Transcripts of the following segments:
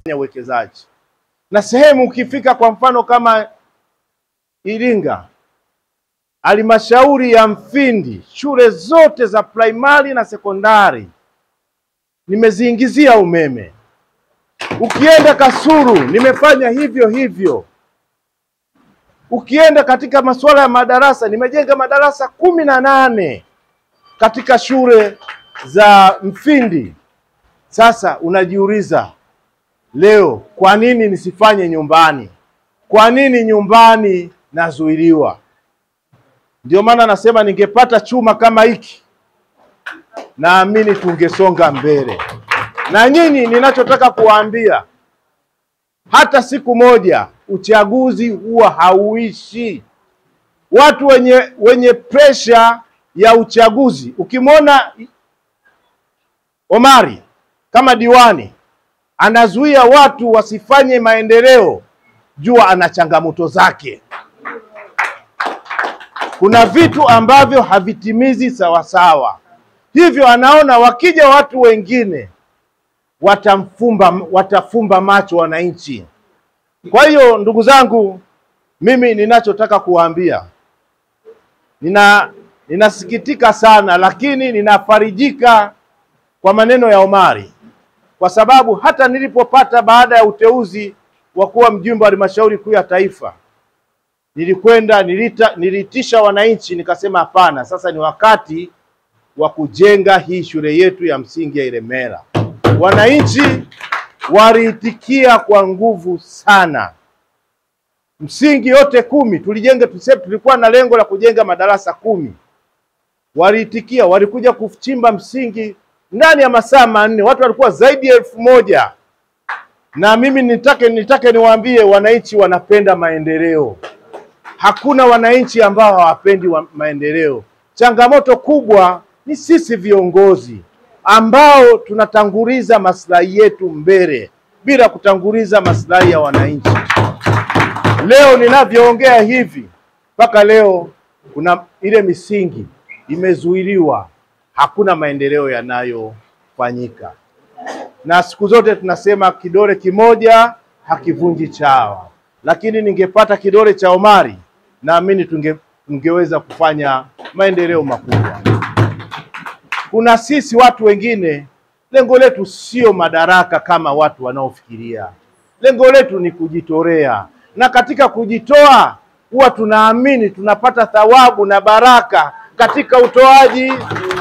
uwekezaji. Na sehemu ukifika, kwa mfano kama Iringa, halmashauri ya Mfindi, shule zote za primary na sekondari nimeziingizia umeme. Ukienda Kasulu nimefanya hivyo hivyo. Ukienda katika masuala ya madarasa nimejenga madarasa kumi na nane katika shule za Mfindi. Sasa unajiuliza leo, kwa nini nisifanye nyumbani? Kwa nini nyumbani nazuiliwa? Ndio maana nasema ningepata chuma kama hiki, naamini tungesonga mbele. Na nyinyi, ninachotaka kuwaambia, hata siku moja uchaguzi huwa hauishi. Watu wenye wenye presha ya uchaguzi, ukimwona Omari kama diwani anazuia watu wasifanye maendeleo, jua ana changamoto zake. Kuna vitu ambavyo havitimizi sawasawa, hivyo anaona wakija watu wengine watamfumba, watafumba macho wananchi. Kwa hiyo ndugu zangu, mimi ninachotaka kuwaambia, nina ninasikitika sana, lakini ninafarijika kwa maneno ya Omari, kwa sababu hata nilipopata baada ya uteuzi wa kuwa mjumbe wa halmashauri kuu ya taifa, nilikwenda nilita, nilitisha wananchi nikasema, hapana, sasa ni wakati wa kujenga hii shule yetu ya msingi ya Ilemela. Wananchi waliitikia kwa nguvu sana. Msingi yote kumi tulijenga, tuseme tulikuwa na lengo la kujenga madarasa kumi. Waliitikia, walikuja kuchimba msingi ndani ya masaa manne, watu walikuwa zaidi ya elfu moja. Na mimi nitake nitake niwaambie wananchi wanapenda maendeleo. Hakuna wananchi ambao hawapendi wa maendeleo. Changamoto kubwa ni sisi viongozi ambao tunatanguliza maslahi yetu mbele bila kutanguliza maslahi ya wananchi. Leo ninavyoongea hivi, mpaka leo kuna ile misingi imezuiliwa, hakuna maendeleo yanayofanyika, na siku zote tunasema kidole kimoja hakivunji chawa, lakini ningepata kidole cha Omari, naamini tunge tungeweza kufanya maendeleo makubwa. Kuna sisi watu wengine, lengo letu sio madaraka kama watu wanaofikiria. Lengo letu ni kujitolea, na katika kujitoa huwa tunaamini tunapata thawabu na baraka katika utoaji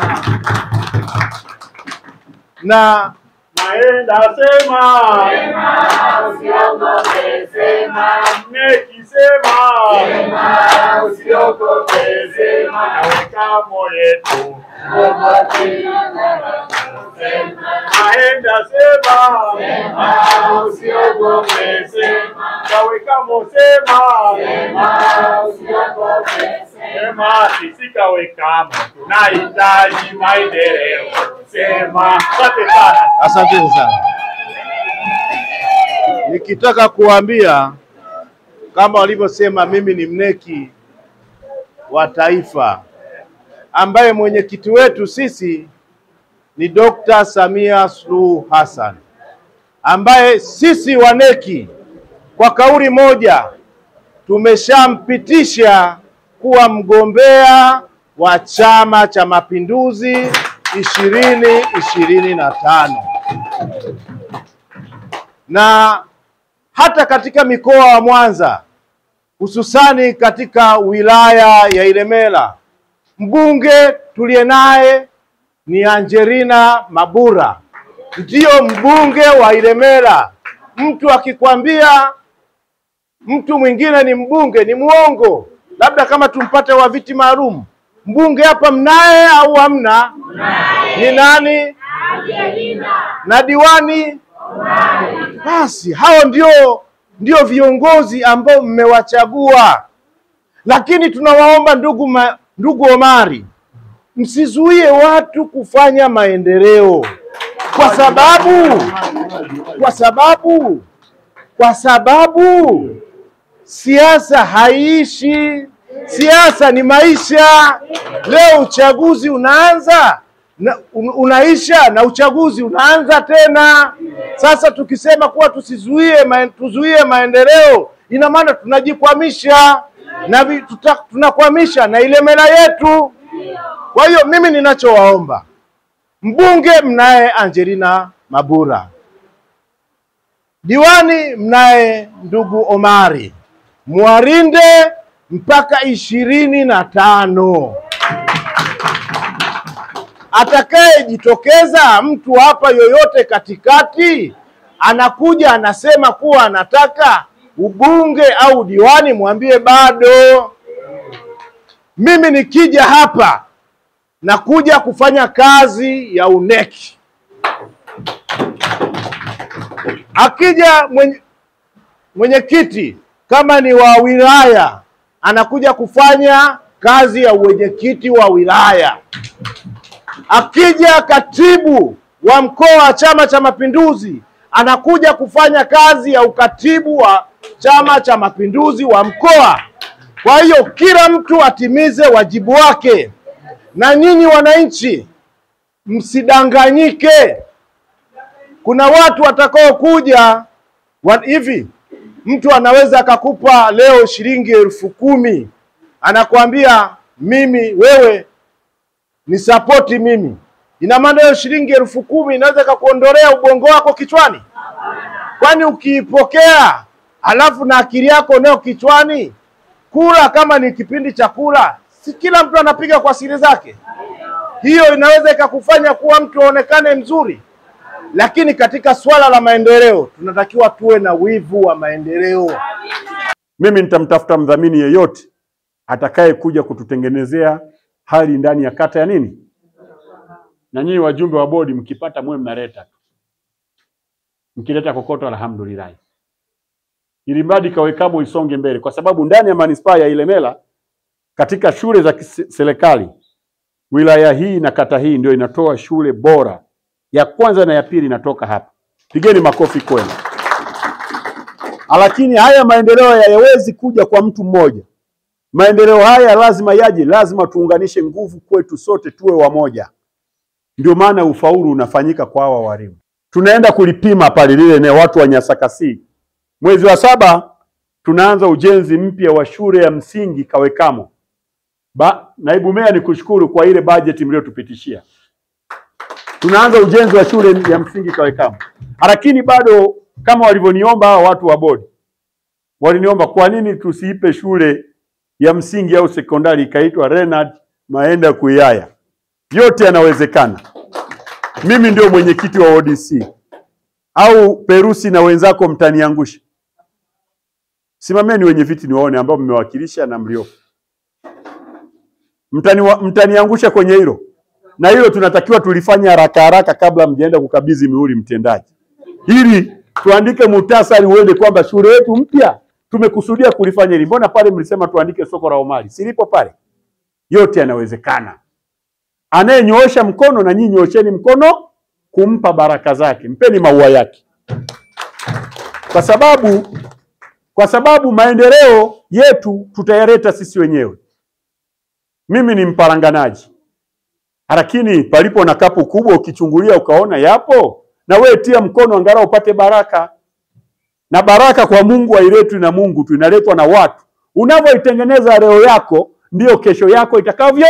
na Naenda sema, usiogope, sema, neki sema, sema, usiogope, sema, naweka moyetu. ogope, sema, Naenda sema, sema, usiogope, sema, naweka mosema, sema, usiogope, sema, sema sisi kawekamo, tunahitaji maendeleo. Sema, asante sana. Asanteni sana. Nikitaka kuambia kama walivyosema, mimi ni mneki wa taifa ambaye mwenyekiti wetu sisi ni Dr. Samia Suluhu Hassan, ambaye sisi waneki kwa kauli moja tumeshampitisha kuwa mgombea wa Chama cha Mapinduzi ishirini ishirini na tano na hata katika mikoa wa Mwanza hususani katika wilaya ya Ilemela mbunge tuliye naye ni Angelina Mabura, ndiyo mbunge wa Ilemela. Mtu akikwambia mtu mwingine ni mbunge ni mwongo, labda kama tumpate wa viti maalum. Mbunge hapa mnaye au hamna? Ni nani? Na diwani? Basi hao ndio ndio viongozi ambao mmewachagua, lakini tunawaomba ndugu ma, ndugu Omari, msizuie watu kufanya maendeleo kwa sababu kwa sababu kwa sababu siasa haiishi. Siasa ni maisha. Leo uchaguzi unaanza na un- unaisha na uchaguzi unaanza tena. Sasa tukisema kuwa tusizuie maen, tuzuie maendeleo, ina maana tunajikwamisha na vi- tuta, tunakwamisha na ile mela yetu. Kwa hiyo mimi ninachowaomba mbunge, mnaye Angelina Mabura, diwani mnaye ndugu Omari, mwarinde mpaka ishirini na tano atakayejitokeza mtu hapa yoyote katikati anakuja anasema kuwa anataka ubunge au diwani, mwambie bado. Mimi nikija hapa nakuja kufanya kazi ya uneki. Akija mwenye mwenyekiti kama ni wa wilaya anakuja kufanya kazi ya uwenyekiti wa wilaya. Akija katibu wa mkoa wa Chama cha Mapinduzi anakuja kufanya kazi ya ukatibu wa Chama cha Mapinduzi wa mkoa. Kwa hiyo kila mtu atimize wajibu wake, na nyinyi wananchi msidanganyike. Kuna watu watakaokuja wa- hivi, mtu anaweza akakupa leo shilingi elfu kumi anakuambia mimi wewe ni sapoti mimi. Ina maana hiyo shilingi elfu kumi inaweza ikakuondolea ubongo wako kichwani? Kwani ukiipokea alafu na akili yako nayo kichwani, kula kama ni kipindi cha kula, si kila mtu anapiga kwa siri zake? Hiyo inaweza ikakufanya kuwa mtu aonekane mzuri, lakini katika swala la maendeleo tunatakiwa tuwe na wivu wa maendeleo. Mimi nitamtafuta mdhamini yeyote atakaye kuja kututengenezea hali ndani ya kata ya nini, na nyinyi wajumbe wa bodi mkipata mwe mnaleta tu, mkileta kokoto, alhamdulillah, ili mradi Kawekamo isonge mbele, kwa sababu ndani ya manispaa ya Ilemela katika shule za kise- serikali wilaya hii na kata hii ndio inatoa shule bora ya kwanza na ya pili inatoka hapa. Pigeni makofi kwenu. Lakini haya maendeleo hayawezi kuja kwa mtu mmoja. Maendeleo haya lazima yaje, lazima tuunganishe nguvu kwetu sote, tuwe wamoja. Ndio maana ufaulu unafanyika kwa hawa walimu. Tunaenda kulipima pale lile eneo, watu wa Nyasakasi. Mwezi wa saba tunaanza ujenzi mpya wa shule ya msingi Kawekamo. Ba, naibu meya ni kushukuru kwa ile bajeti mliotupitishia. Tunaanza ujenzi wa shule ya msingi Kawekamo, lakini bado kama walivyoniomba hawa watu wa bodi, waliniomba kwa nini tusiipe shule ya msingi au sekondari ikaitwa Renard Maenda Kuyaya. Yote yanawezekana. Mimi ndio mwenyekiti wa ODC au Perusi na wenzako mtaniangusha. Simameni wenye viti niwaone ambao mmewakilisha na mliopo. Mtani, mtaniangusha kwenye hilo, na hilo tunatakiwa tulifanya haraka haraka kabla mjaenda kukabidhi mihuri mtendaji, ili tuandike muhtasari uende kwamba shule yetu mpya tumekusudia kulifanya hili. Mbona pale mlisema tuandike soko la Omari? Silipo pale. Yote yanawezekana. Anayenyoosha mkono na nyinyi nyoosheni mkono kumpa baraka zake, mpeni maua yake, kwa sababu kwa sababu maendeleo yetu tutayaleta sisi wenyewe. Mimi ni mparanganaji, lakini palipo na kapu kubwa ukichungulia ukaona yapo, na wewe tia mkono angalau upate baraka. Na baraka kwa Mungu hailetwi na Mungu tu, inaletwa na watu. Unavyoitengeneza leo yako ndiyo kesho yako itakavyo.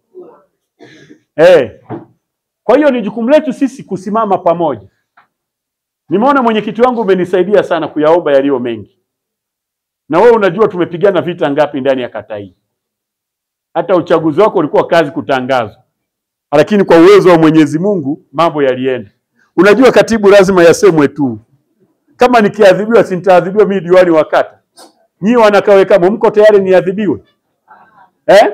Eh. Kwa hiyo ni jukumu letu sisi kusimama pamoja. Nimeona mwenyekiti wangu umenisaidia sana kuyaomba yaliyo mengi, na wewe unajua tumepigana vita ngapi ndani ya kata hii. Hata uchaguzi wako ulikuwa kazi kutangazwa, lakini kwa uwezo wa Mwenyezi Mungu mambo yalienda. Unajua katibu lazima yasemwe tu, kama nikiadhibiwa sintaadhibiwa mimi diwani wa kata. Nyinyi wanakawekamo mko tayari niadhibiwe eh?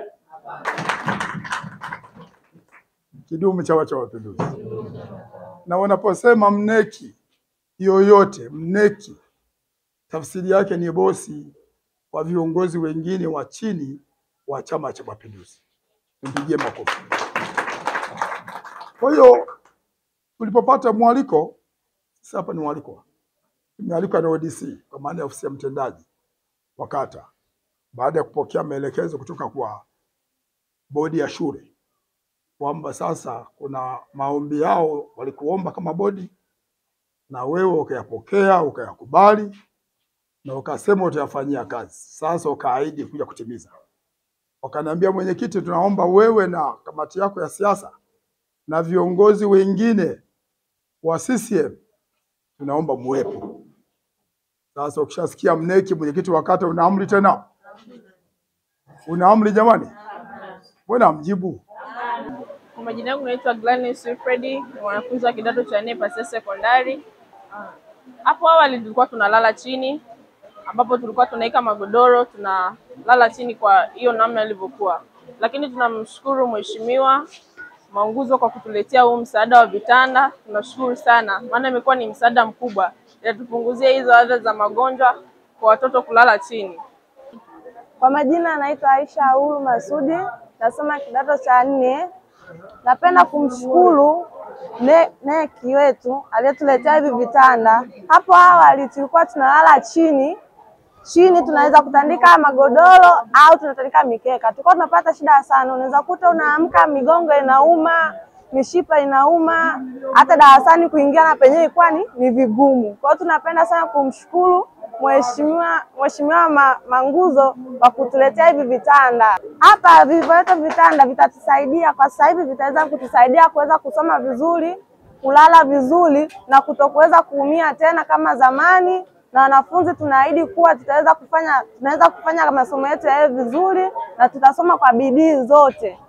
Kidumu Chama cha Mapinduzi! Na unaposema mneki yoyote, mneki tafsiri yake ni bosi wa viongozi wengine wa chini wa Chama cha Mapinduzi. Mpigie makofi. Kwa hiyo tulipopata mwaliko, sasa hapa ni mwaliko, tumealikwa na ODC kwa maana ya ofisi ya mtendaji wa kata, baada ya kupokea maelekezo kutoka kwa bodi ya shule kwamba sasa kuna maombi yao walikuomba kama bodi na wewe ukayapokea ukayakubali na ukasema utayafanyia kazi. Sasa ukaahidi kuja kutimiza. Wakaniambia, mwenyekiti, tunaomba wewe na kamati yako ya siasa na viongozi wengine wa CCM tunaomba muwepo. Sasa ukishasikia mneki mwenyekiti wa kata, una amri tena, una amri jamani, mbona amjibu? Kwa majina yangu naitwa Gladys Wilfredi, ni mwanafunzi wa kidato cha nne Pasea Sekondari. Hapo awali tulikuwa tunalala chini, ambapo tulikuwa tunaweka magodoro tunalala chini kwa hiyo namna ilivyokuwa, lakini tunamshukuru Mheshimiwa Maunguzo kwa kutuletea huu msaada wa vitanda. Tunashukuru sana, maana imekuwa ni msaada mkubwa, inatupunguzia hizo adha za magonjwa kwa watoto kulala chini. Kwa majina anaitwa Aisha Aulu Masudi, nasoma kidato cha nne. Napenda kumshukuru ne- neki wetu aliyetuletea hivi vitanda. Hapo awali tulikuwa tunalala chini chini, tunaweza kutandika magodoro au tunatandika mikeka, tulikuwa tunapata shida sana. Unaweza kuta unaamka migongo inauma, mishipa inauma, hata darasani kuingia na penyewe ilikuwa ni, ni vigumu. Kwa hiyo tunapenda sana kumshukuru Mheshimiwa Mheshimiwa Ma, Manguzo kwa kutuletea hivi vitanda. Hapa vilivyoletwa vitanda vitatusaidia kwa sasa hivi, vitaweza kutusaidia kuweza kusoma vizuri, kulala vizuri na kutokuweza kuumia tena kama zamani, na wanafunzi tunaahidi kuwa tutaweza kufanya tunaweza kufanya masomo yetu yawe vizuri na tutasoma kwa bidii zote.